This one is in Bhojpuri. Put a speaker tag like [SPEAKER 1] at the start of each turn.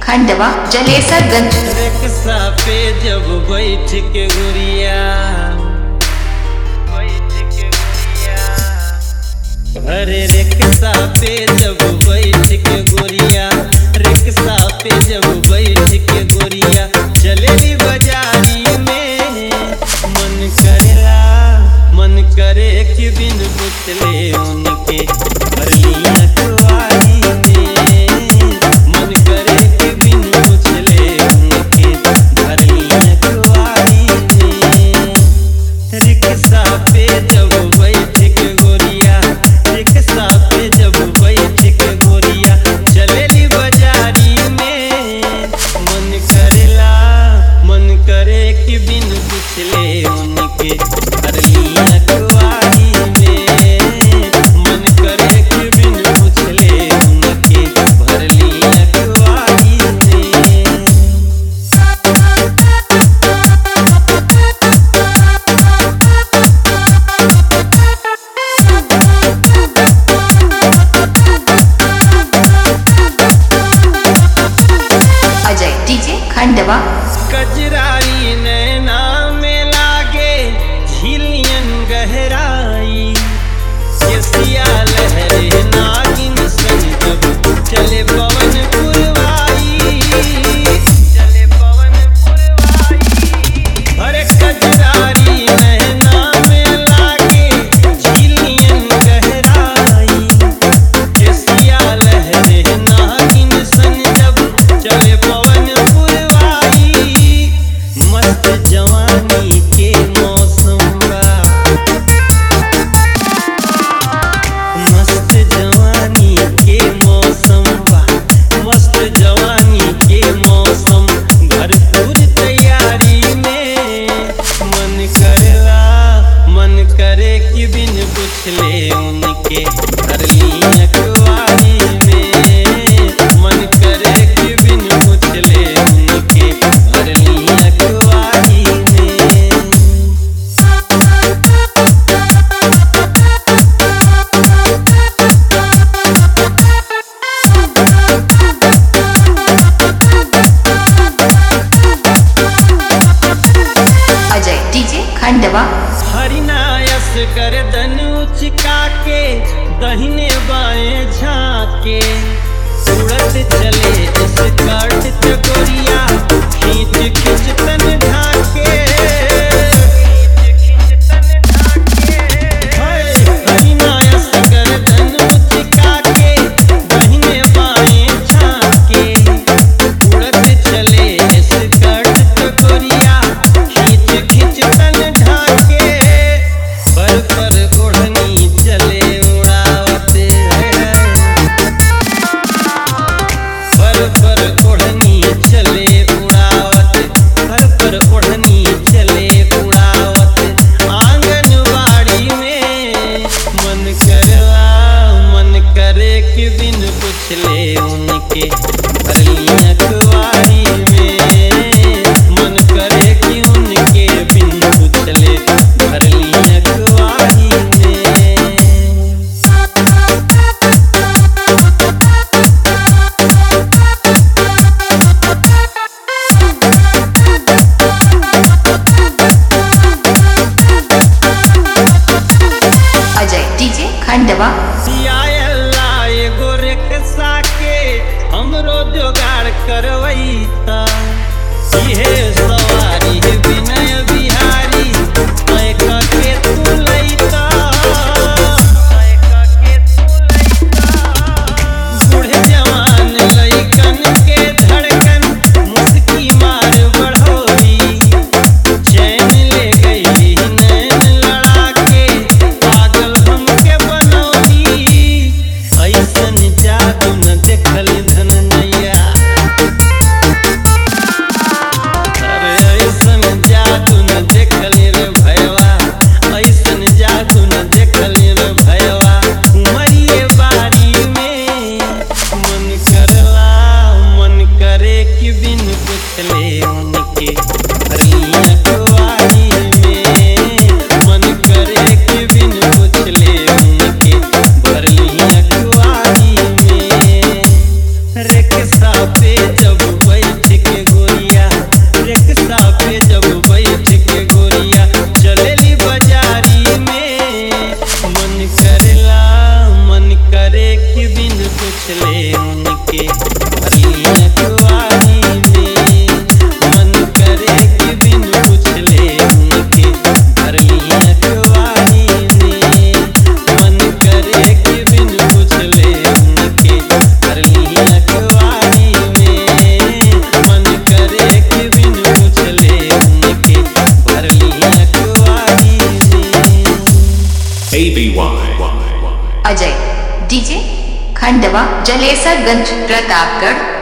[SPEAKER 1] खंडवा जलेसरगंज
[SPEAKER 2] रिक्शा पे जब बैठ के गुड़िया बैठ के गुड़िया अरे रिक्शा पे जब बैठ के गुड़िया रिक्शा पे जब बैठ के गुड़िया चलेली बाजारी में मन करेला मन करे कि बिन पुतले उनके भरलिया कुआरी में मन करे कि बिन पुछले उनके भरलिया कुआरी में रिक्शा पे जब बैठ के गोरिया रिक्शा पे जब बैठ के गोरिया चलेली बाजारी में मन करेला मन करे कि बिन पुछले उनके भरलिया कुआरी में मन करे कि बिन पुछले उनके भरलिया कुआरी में
[SPEAKER 1] अजय डीजे खंडवा
[SPEAKER 2] कजराई नैना में लागे झिलियन गहराई केसिया लहरे नागिन सन जब चले पवन पुरवाई चले पवन पुरवाई अरे कजरारी नैना में लागे झिलियन गहराई केसिया लहरे नागिन सन जब चले पवन पुरवाई मस्त जवानी के मौसम बा मस्त जवानी के मौसम बा मस्त जवानी के मौसम भरपूर तैयारी में मन करेला मन करे कि बिन पुछले उनके भरलिया कुआरी में मन करे कि बिन पुछले उनके भरलिया कुआरी में
[SPEAKER 1] अजय डीजे खंडवा
[SPEAKER 2] हरिनायस गर्दन उचका के दहिने बाएं झाके उड़त चले इस कर्ट चकोरिया खींच खींच तन ढाके हाय, हरिनायस गर्दन उचका के दहिने बाएं झाके उड़त चले इस कर्ट चकोरिया खींच खींच तन ढाके पर पर ओढ़नी चले उड़ावते हैं पर पर ओढ़नी चले उड़ावत पर पर ओढ़नी चले उड़ावत आंगनबाड़ी में मन करवा मन करे कि बिन पुछले उनके भरलिया कुआरी में मन करे कि उनके बिन पुछले भरलिया कुआरी में
[SPEAKER 1] अजय डीजे खंडवा
[SPEAKER 2] सियाला एगो रिक्शा के हमरो जोगाड़ करवैता इहे सवारी विनय बिहारी तय के तू लैता तय के तू लैता बूढ़े जवान लइकन के धड़कन मुस्की मार बढ़ोरी चैन ले गई नैन लड़ा के पागल हमके बनौली ऐसन जादू न देखल धनैया अरे ऐसन जादू न देखल रे भयवा ऐसन जादू न देखल रे भयवा उमरिए बारी में मन करला मन करे कि बिन पुछले उनके भरलिया कुआरी में मन करे कि बिन पुछले उनके भरलिया कुआरी में रिक्शा पे जब
[SPEAKER 1] खंडवा जलेसरगंज प्रतापगढ़